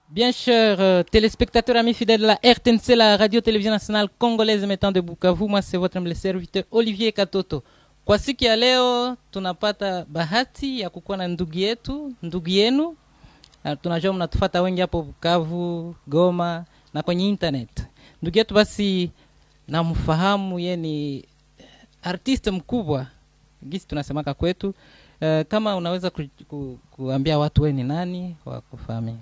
Bien chers euh, téléspectateurs, amis fidèles de la RTNC, la radio-télévision nationale congolaise mettant de Bukavu, moi c'est votre humble serviteur Olivier Katoto. Kwa siku ya leo tunapata bahati ya kukuwa na ndugu yetu, ndugu yenu. Na tunajua mnatufata wengi hapo Bukavu, Goma na kwenye internet. Ndugu yetu basi namfahamu, ye ni artiste mkubwa gisi tunasemaka kwetu. Uh, kama unaweza ku, ku, kuambia watu we ni nani wakufahamia.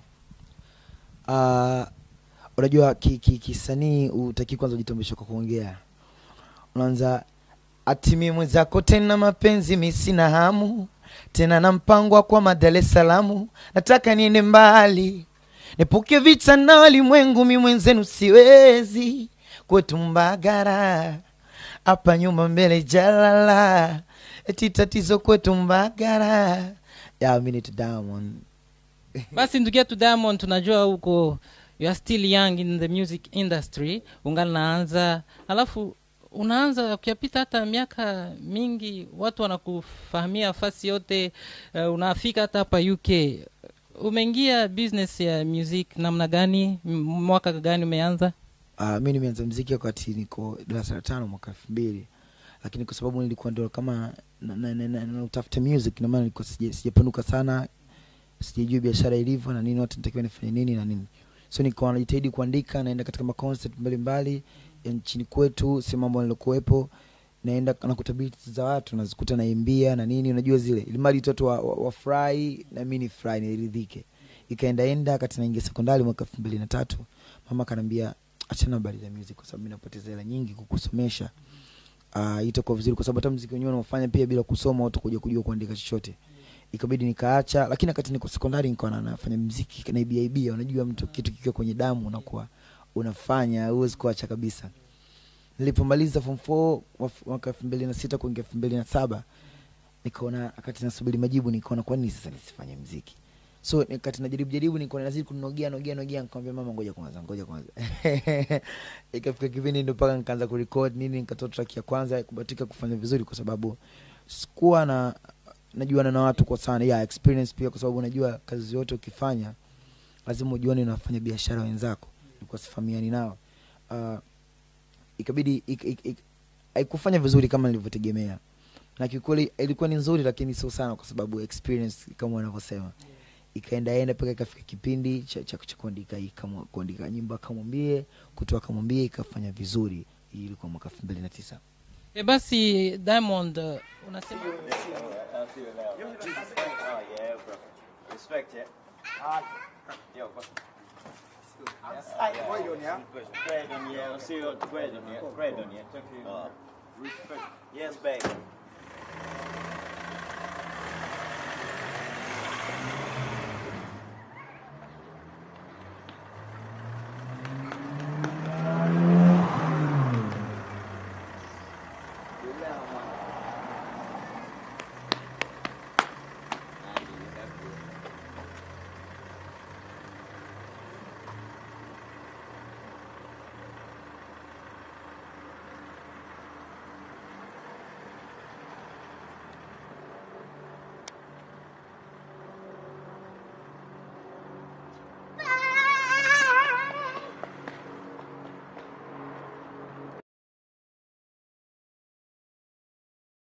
Uh, unajua kisanii ki, kisanii utaki kwanza ujitambulishe kwa kuongea unaanza atimi mwenzako tena mapenzi mi sina hamu tena na mpango kwa Dar es Salaam nataka niende mbali nipuke vita na walimwengu mi mwenzenu siwezi kwetu Mbagara hapa nyuma mbele jalala eti tatizo kwetu Mbagara yeah, mi ni Diamond basi ndugu yetu diamond tunajua huko you are still young in the music industry ungali naanza alafu unaanza ukiyapita hata miaka mingi watu wanakufahamia fasi yote uh, unafika hata hapa uk umeingia business ya music namna gani M- mwaka gani umeanza uh, mi nimeanza mziki wakati niko darasa la tano mwaka elfu mbili lakini kwa sababu nilikuwa ndo kama na, na, na, na, na utafuta music ndio maana nilikuwa sija- sijapanuka sana sijajua biashara ilivyo na nini watu nitakiwa nifanye nini na nini so nikawa najitahidi kuandika naenda katika maconcert mbalimbali ya nchini kwetu sehemu ambayo nilokuwepo naenda nakuta beats za watu nazikuta naimbia na nini unajua zile ilimali watoto wa, wa, wafurahi na mi ni furahi niridhike ikaendaenda wakati naingia sekondari mwaka elfu mbili na tatu mama akaniambia achana habari za music kwa sababu mi napoteza hela nyingi kukusomesha uh, itakuwa vizuri kwa sababu hata mziki wenyewe unaofanya pia bila kusoma watu kuja kujua kuandika chochote ikabidi nikaacha lakini wakati niko sekondari nikawa na- nafanya mziki naibiaibia unajua mtu kitu kikiwa kwenye damu unakuwa unafanya huwezi kuacha kabisa nilipomaliza form 4 waf- mwaka elfu mbili na sita kuingia elfu mbili na saba nikaona wakati nasubiri majibu nikaona kwa nini sasa nisifanye mziki so wakati najaribu jaribu nikaona nazidi kunogea nogea nogea nikamwambia mama ngoja kwanza ngoja kwanza ikafika kipindi ndo mpaka nikaanza kurekod nini nikatoa track ya kwanza kubatika kufanya vizuri kwa sababu sikuwa na najuana na watu kwa sana yeah, experience pia kwa sababu unajua kazi yote ukifanya lazima ujuane na wafanya biashara wenzako ilikuwa sifahamiani nao uh, ikabidi ik, ik, ik, haikufanya vizuri kama nilivyotegemea na kiukweli ilikuwa ni nzuri lakini sio sana kwa sababu experience kama wanavyosema ikaendaenda mpaka ikafika kipindi cha, cha, cha kuandika hii kama kuandika nyimbo akamwambie kutoa akamwambie ikafanya vizuri hii ilikuwa mwaka elfu mbili na tisa e basi diamond uh, unasema Oh yeah, bro. Respect it. Yo, bro. Grade on yeah. Grade on yeah. I'll see you. Grade on yeah. Grade on yeah. Uh, respect. Yes, babe.